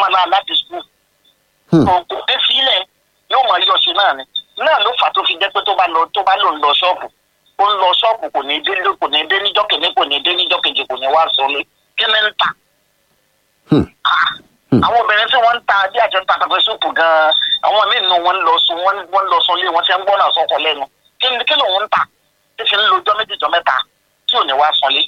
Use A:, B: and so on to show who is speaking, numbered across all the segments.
A: wàhálà láti skul
B: Hmm.
A: kò kò dé sílẹ̀ yóò máa yọ sí náà ni náà ló fà tó fi jẹ́ pé tó bá lọ tó bá lò ń lọ ṣọ́ọ̀bù ó ń lọ ṣọ́ọ̀bù kò ní dé kò ní dé níjọ́ kìíní kò ní dé níjọ́ kejì kò ní wá sọlé kí ni ń tà
B: Hmm.
A: Ah,
B: Hmm.
A: àwọn obìnrin tí wọ́n ń ta bí àjọ ń ta pẹpẹ súpù gan-an àwọn míì nù wọ́n ń lọ sùn wọ́n wọ́n ń lọ sùn lé wọ́n ti ń gbọ́ náà sọ́kọ lẹ́nu kí ni kí lòun ń tà tí fi ń lo ọjọ́ méjì jọ mẹ́ta tí ò ní wá sọlé.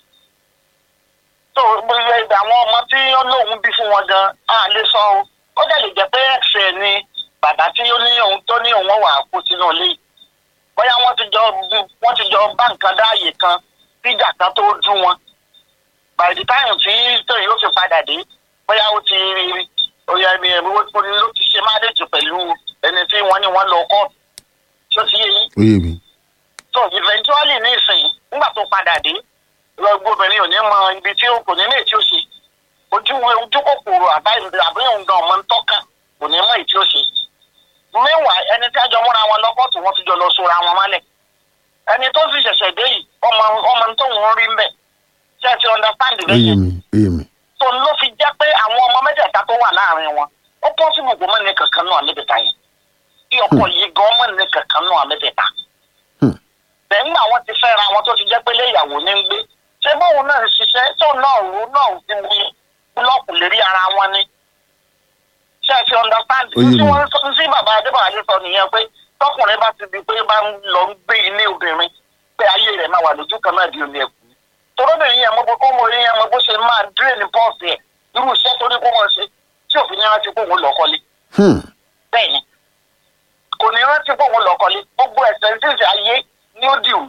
A: tó gbogbo ẹgbẹ́ àwọn ọmọ tí ó lóun bí fún wọn gan á lè sọ o ó dẹ̀ lè jẹ́ pé ẹ̀sẹ̀ ni bàbá tí ó ní òun tó ní òun wà kó sínú ilé yìí bóyá wọ́n ti jọ wọ́n ti jọ bá nǹkan dáàyè kan tíjà kan tó dún wọn by the time tí tóyìn yóò fi padà dé bóyá ó ti oyè mi ẹ̀mí ó ló ti ṣe marriage pẹ̀lú ẹni tí wọ́n ní wọ́n lọ kọ́ọ̀tù tó ti yé yín
B: ó yé mi.
A: so eventually ní ìsìn nígbà tó padà dé lọ́gbọ́n obìnrin ò ní mọ ibi tí ó kò ní ní èyí tí ó ṣe ojú ojú kòkòrò àbá àbí òun gan ọmọ ń tọ́ka kò ní mọ èyí tí ó ṣe meanwhile ẹni tí a jọ múra wọn lọ́kọ̀tù wọ́n ti jọ lọ sora wọn mọ́lẹ̀ ẹni tó sì ṣẹ̀ṣẹ̀ dé yìí ọmọ ọmọ tó ń rí ń bẹ̀ ṣe é ti understand
B: ó
A: bẹ́ẹ̀
B: yé mi ó yé mi.
A: tó ló fi jẹ́ pé àwọn ọmọ mẹ́tẹ̀ẹ̀ta tó wà láàrin wọn ó pọ́sibù kó mọ̀ ní kankan náà mẹ́tẹ̀ẹ̀ta yẹn kí ọkọ yìí gan mọ̀ ní kankan náà mẹ́tẹ̀ẹ̀ta.
B: Hmm.
A: bẹ́ẹ̀ nígbà wọn ti fẹ́ra wọn tó ti jẹ́ pé léyàwó ní ń gbé ṣé bóun náà ń ṣiṣẹ́ tó náà rú náà ti wí búlọ́ọ̀kù lérí ara wọn ni. ṣé ẹ ti understand
B: Ó yé
A: tí
B: mi.
A: wọ́n sọ sí bàbá adébáyé sọ nìyẹn pé tọkùnrin bá ti di pé bá ń lọ ń gbé ilé obìnrin pé ayé rẹ̀ máa wà lójú kan náà di omi ẹ̀kú torobìnrin yẹn mo bó kó mo rí yẹn mo bó ṣe máa drain pọ́ọ̀sì ẹ̀ irú iṣẹ́ tó ní kó mọ̀ ṣe tí òfin ní rántí kó òun lọ kọ́lé
B: Hmm.
A: bẹ́ẹ̀ ni kò ní rántí kó òun lọ kọ́lé gbogbo expenses ayé ní ó dì wù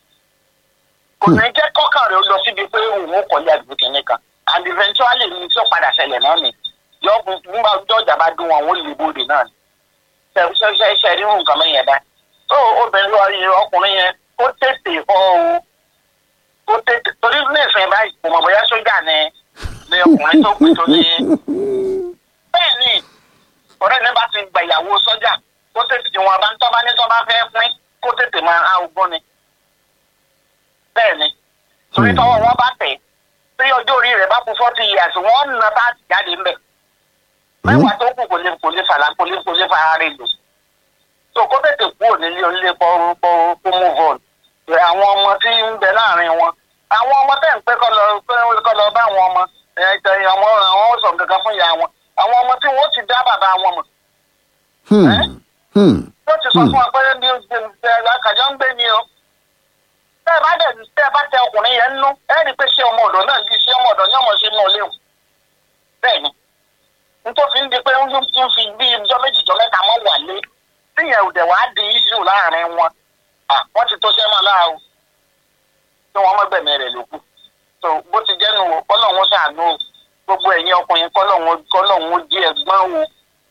A: kò ní jẹ́ kọ́kàn rẹ̀ ó lọ síbi pé òun ó kọ́lé àdúgbò kìíní kan and eventually ní tí ó padà ṣẹlẹ̀ náà ni yọ nígbà ọjọ́ ìjà bá dún wọn ó lè bóde náà ni ṣe ṣe ṣe rí nǹkan mẹ́yìn ẹ̀dá tó obìnrin lọ yẹ ọkùnrin yẹn kó tètè kọ́ o kó tètè torí ní ìsìn báyìí kò mọ̀ bóyá sójà ni ni ọkùnrin tó kù tó ní bẹ́ẹ̀ ni ọ̀rẹ́ mi bá ti gba ìyàwó sọ́jà kó tètè tí wọn bá ń tọ́ bá ní tọ́ bá fẹ́ pín kó tètè máa há ogbón ni bẹ́ẹ̀ ni torí
B: Hmm.
A: tọ́wọ́ wọn bá tẹ̀ tí ọjọ́ orí rẹ̀ bá kú forty years wọ́n nà bá jáde ńbẹ̀ mẹ́wàá tó kù kò lè kò lè fàlà kò lè kò lè fara rẹ̀ lò tó kó tètè kú ònílé onílé kó kó kó move on Pé àwọn ọmọ tí ń bẹ láàrin wọn àwọn ọmọ tẹ̀ ń pẹ́ kọ́ lọ pé kọ́ lọ bá àwọn ọmọ ẹ̀ tẹ̀ àwọn àwọn ó sọ nǹkan kan fún ìyá wọn àwọn ọmọ tí wọ́n ti dá bàbá wọn mọ̀
B: Hmm. Hmm.
A: yóò ti sọ fún wa pé bí àkàjọ ń gbé ni o tẹ́ ẹ bá dẹ̀ tẹ́ ẹ bá tẹ ọkùnrin yẹn nú ẹ rí i pé ṣé ọmọ ọ̀dọ̀ náà yìí ṣé ọmọ ọ̀dọ̀ ní ọmọ ṣe náà léwu bẹ́ẹ̀ ni nítorí ń di pé ń ń fi bí ijọ́ méjì jọ mẹ́ta mọ́ wà lé tíyẹn ò dẹ̀ wá di iṣu láàrin wọn à wọ́n ti tó ṣẹ́ mọ́ láà o tí wọ́n mọ́gbẹ̀mí rẹ̀ ló kù tó bó ti jẹ́ nu o kọ́lọ́hún ṣàánú o gbogbo ẹ̀yin ọkùnrin kọ́lọ́hún kọ́lọ́hún jí ẹ̀gbọ́n o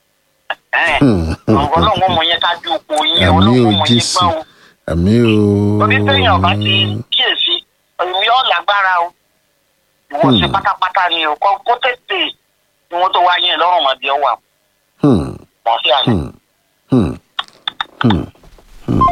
A: ọlọ́run mọ̀ yẹn kájú oko yín
B: Àmì
A: ọlọ́run
B: ò
A: mọ̀ yẹn
B: Jésù.
A: gbọ́n o
B: àmì o.
A: torí téèyàn bá ti kíyèsí èmi ọ̀ lágbára o ìwọ ṣe
B: Hmm.
A: pátápátá ni o kó kó tètè ni wọ́n tó wá yẹn lọ́rùn mọ́ bí ọ wà
B: Hmm.
A: mọ́ sí àná.
B: Hmm. Hmm. Hmm.